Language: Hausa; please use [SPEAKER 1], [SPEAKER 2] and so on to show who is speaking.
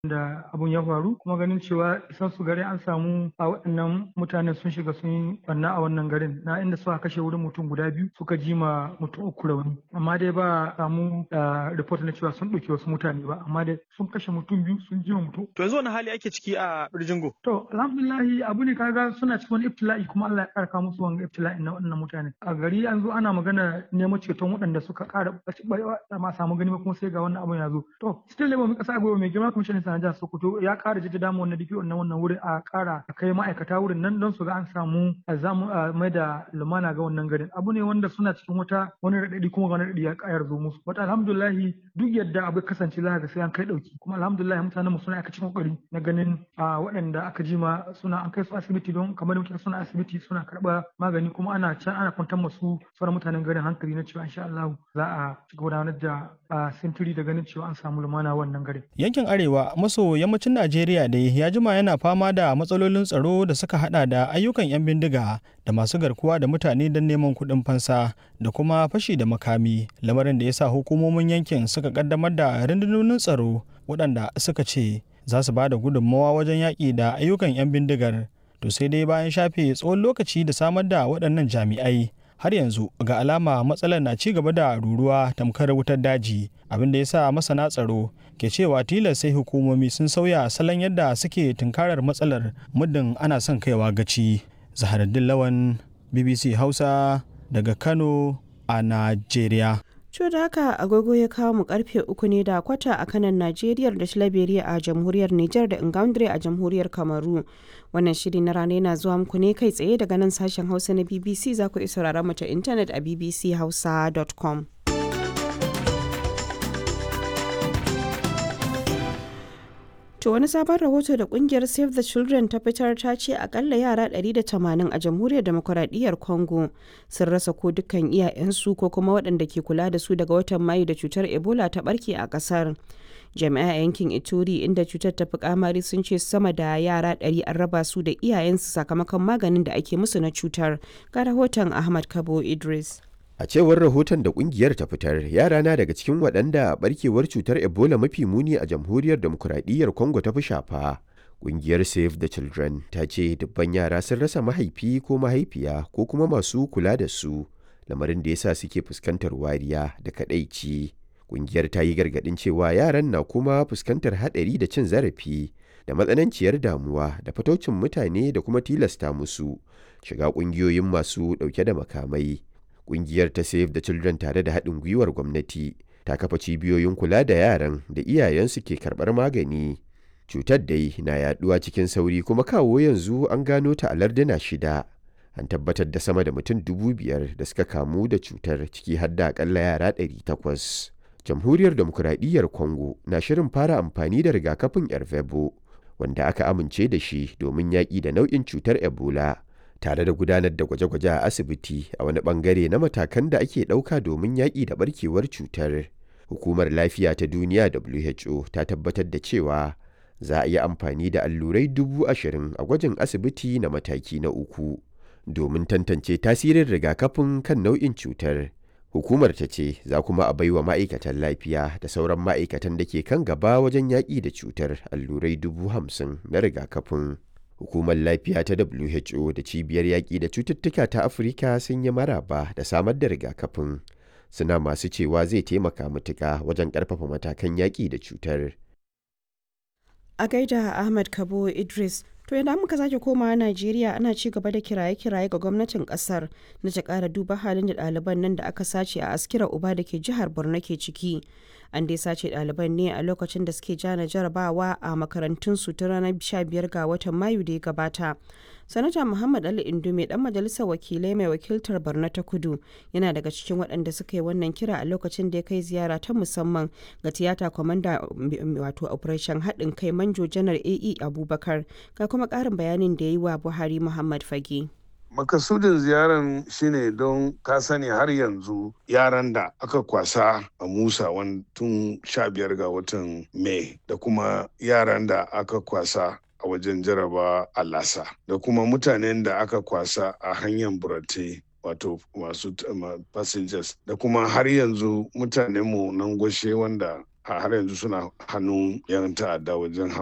[SPEAKER 1] da abun ya faru kuma ganin cewa isan su gari an samu a waɗannan mutanen sun shiga sun yi banna a wannan garin na inda suka kashe wurin mutum guda biyu suka ji ma mutum uku rauni amma dai ba samu report na cewa sun ɗauki wasu mutane ba amma dai sun kashe mutum biyu sun ji ma mutum
[SPEAKER 2] to yanzu wani hali ake ciki a Birjingo
[SPEAKER 1] to alhamdulillahi abu ne kaga suna cikin wani ibtila'i kuma Allah ya karka musu wani ibtila'i na waɗannan mutane a gari an zo ana magana neman ceton waɗanda suka ƙara ma samu gani kuma sai ga wannan abun ya zo to still ne ba mu kasa gobe mai girma commissioner na jihar Sokoto ya ƙara jaddada mu wannan DPO na wannan wurin a ƙara a kai ma'aikata wurin nan don su ga an samu a zamu mai da lumana ga wannan garin abu ne wanda suna cikin wata wani raɗaɗi kuma wani raɗaɗi ya ƙayar zo musu wata alhamdulillah duk yadda abu kasance za ga sai an kai ɗauki kuma alhamdulillah mutanen mu suna aka cikin kokari na ganin a waɗanda aka jima suna an kai su asibiti don kamar da muke suna asibiti suna karɓa magani kuma ana can ana kwantar masu sauran mutanen garin hankali na cewa insha Allah za a ci gudanar da sintiri da ganin cewa an samu lumana wannan garin
[SPEAKER 3] yankin arewa maso yammacin Najeriya dai ya jima yana fama da matsalolin tsaro da suka hada da ayyukan 'yan bindiga da masu garkuwa da mutane don neman kuɗin fansa da kuma fashi da makami lamarin da ya sa hukumomin yankin suka kaddamar da rundunonin tsaro waɗanda suka ce za su ba da gudunmawa wajen yaƙi da ayyukan 'yan bindigar to sai dai bayan shafe tsawon lokaci da samar da waɗannan jami'ai har yanzu ga alama matsalar na ci gaba da ruruwa tamkar wutar daji abin da ya sa masana tsaro ke cewa tilas sai hukumomi sun sauya salon yadda suke tunkarar matsalar muddin ana son kaiwa gaci zaharaddin lawan bbc hausa daga kano a najeriya
[SPEAKER 4] Co da haka agogo ya kawo mu karfe uku ne da kwata a kanan Najeriya da Shalaberiya a jamhuriyar Nijar da Ingaundre a jamhuriyar Kamaru. Wannan shiri na rana yana zuwa muku ne kai tsaye daga nan sashen Hausa na BBC za ku iya sauraron mu ta intanet a bbchausa.com. To wani sabon rahoto da kungiyar Save the Children ta fitar ta ce akalla yara 180 a jamhuriyar demokuraɗiyyar Congo sun rasa ko dukkan iyayensu ko kuma waɗanda ke kula da su daga watan Mayu da cutar Ebola ta barke a ƙasar. Jami'a yankin Ituri inda cutar ta fi kamari sun ce sama da yara 100 an raba su da iyayensu sakamakon maganin da ake musu na cutar. Ga rahoton Ahmad Kabo Idris.
[SPEAKER 5] A cewar rahoton da kungiyar ta fitar, yara na daga cikin waɗanda barkewar cutar Ebola mafi muni a jamhuriyar demokuraɗiyyar Congo ta fi shafa. Kungiyar Save the Children ta ce dubban yara sun rasa mahaifi ko mahaifiya ko kuma masu kula da su, lamarin da yasa suke fuskantar wariya da kaɗaici. Kungiyar ta yi gargaɗin cewa yaran na kuma fuskantar haɗari da cin zarafi da matsananciyar damuwa da fataucin mutane da kuma tilasta musu shiga ƙungiyoyin masu ɗauke da makamai. Ƙungiyar ta Save the Children tare da haɗin gwiwar gwamnati ta kafa cibiyoyin kula da yaran da iyayensu ke karɓar magani. Cutar dai na yaɗuwa cikin sauri kuma kawo yanzu an gano ta a larduna shida. An tabbatar da sama da mutum dubu biyar da suka kamu da cutar ciki har da akalla yara ɗari takwas. Jamhuriyar Demokuraɗiyyar Congo na shirin fara amfani da rigakafin Ervebo wanda aka amince da shi domin yaƙi da nau'in cutar Ebola. tare da gudanar da gwaje-gwaje a asibiti a wani bangare na matakan da ake ɗauka domin yaƙi da barkewar cutar. Hukumar Lafiya ta Duniya WHO ta tabbatar da cewa za a yi amfani da allurai dubu ashirin a gwajin asibiti na mataki na uku domin tantance tasirin rigakafin kan nau'in cutar. Hukumar ta ce za kuma a baiwa ma'aikatan lafiya da sauran ma'aikatan da ke kan gaba wajen yaƙi da cutar allurai dubu hamsin na rigakafin. Hukumar Lafiya ta WHO da Cibiyar Yaƙi da Cututtuka ta Afirka sun yi maraba da samar da rigakafin. Suna masu cewa zai taimaka matuƙa wajen ƙarfafa matakan yaƙi da cutar.
[SPEAKER 4] A gaida Ahmad Kabo Idris, to idan muka sake komawa Najeriya ana ci gaba da kiraye-kiraye ga gwamnatin kasar na ta ƙara duba halin da ɗaliban nan da aka sace a askira uba da ke jihar Borno ke ciki. an dai sace ɗaliban ne a lokacin da suke jana jarabawa a makarantunsu ta ranar 15 ga watan mayu da ya gabata sanata muhammad ali indume dan majalisar wakilai mai wakiltar borno ta kudu yana daga cikin waɗanda suka yi wannan kira a lokacin da ya kai ziyara ta musamman ga tiyata kwamanda wato operation haɗin kai manjo janar ae abubakar ga kuma ƙarin bayanin da ya yi wa buhari muhammad fage
[SPEAKER 6] makasudin ziyaran shine don ka sani har yanzu yaran da aka kwasa a musa tun sha biyar ga watan mai da kuma yaran da aka kwasa a wajen jaraba a lasa da kuma mutanen da aka kwasa a hanyar burate wato masu passengers da kuma har yanzu mutanenmu nan gwashe wanda har yanzu suna hannun yan ta'adda wajen